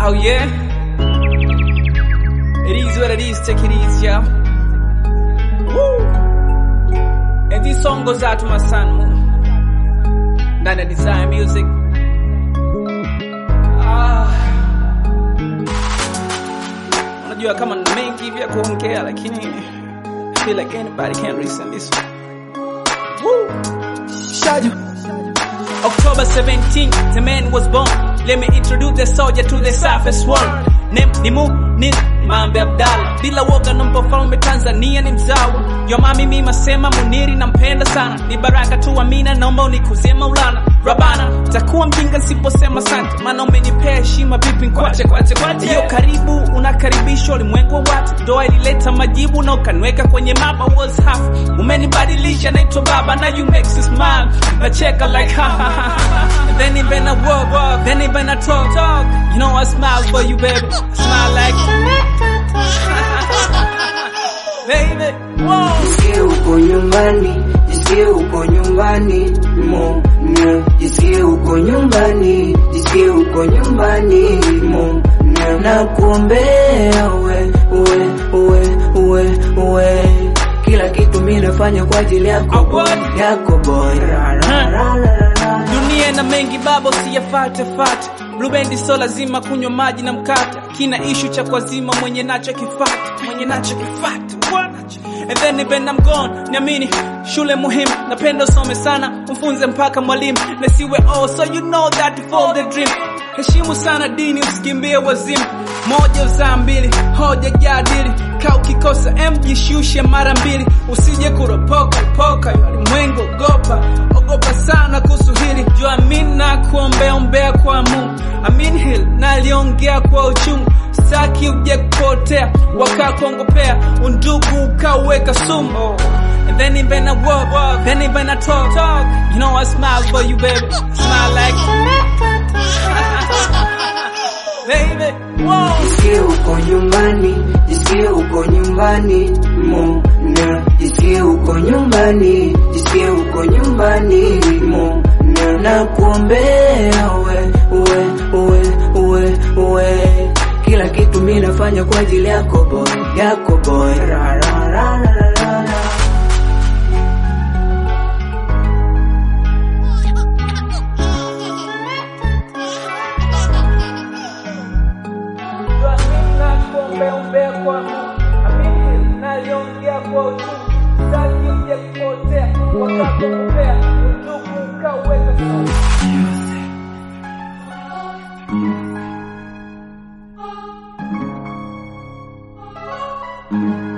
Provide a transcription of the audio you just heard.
Oh yeah. It is what it is. Take it easy, yo. Woo. And this song goes out to my son, Mo. Ndani ya Design Music. Ah. Unajua kama na mengi hivi ya kuongea lakini I feel like anybody can listen this one. Woo. Shadow. October 17th, the man was born. Let me introduce the soldier to the surface world. Name ni Mu ni Mambe Abdalla. Bila woga nampa falme Tanzania ni mzawa. Yo mami mimi masema Muniri nampenda sana. Ni baraka tu Amina naomba unikuzie Maulana. Rabana, takuwa mjinga nisiposema asante. Maana umenipea heshima vipi nkwache kwache kwache. Yo karibu unakaribishwa ulimwengu wa watu. Ndoa ilileta majibu na ukaniweka kwenye mapa was half. Umenibadilisha naitwa baba na you makes me smile. Nacheka like ha ha ha ha. And then even I walk, walk, then even I talk, talk. You know I smile for you baby. Smile like baby. Whoa. Jisikie uko nyumbani, jisikie uko nyumbani, mo ne. Jisikie uko nyumbani, jisikie uko nyumbani, mo ne. Na kuombea uwe, uwe, uwe, uwe, uwe. Kila kitu mimi nafanya kwa ajili yako boy, yako boy. Ra, ra, ra, ra, ra, ra. dunia na mengi baba usiyafate fate blubendi so lazima kunywa maji na mkate kina ishu cha kwazima mwenye nacho kifate mwenye nacho kifate bwana and then even I'm gone niamini shule muhimu napenda usome sana umfunze mpaka mwalimu nasiwe oh so you know that for the dream heshimu sana dini usikimbie wazimu moja uzaa mbili hoja jadili ka ukikosa m jishushe mara mbili usije kuropoka poka ulimwengu ogopa ogopa sana kuhusu hili jua amin na kuombea ombea kwa mungu amin hil naliongea kwa uchungu staki uje kupotea wakakuongopea undugu ukauweka sumu And then even I walk, walk, then even I talk, talk. You know I smile for you, baby. Smile like, baby. Whoa. Jisikie uko nyumbani, jisikie uko nyumbani, mo ne. Jisikie uko nyumbani, jisikie uko nyumbani, mo ne. Na kuombea uwe, uwe, uwe, uwe, uwe. Kila kitu mimi nafanya kwa ajili yako boy, yako boy. Ra, ra, ra, ra, ra, ra, ra. Jua mimi nakuombea ombea kwa Mungu. Amini naliongea kwa uchungu. Sitaki uje kupotea. Wakakukupea undugu ukauweka sawa. Thank you.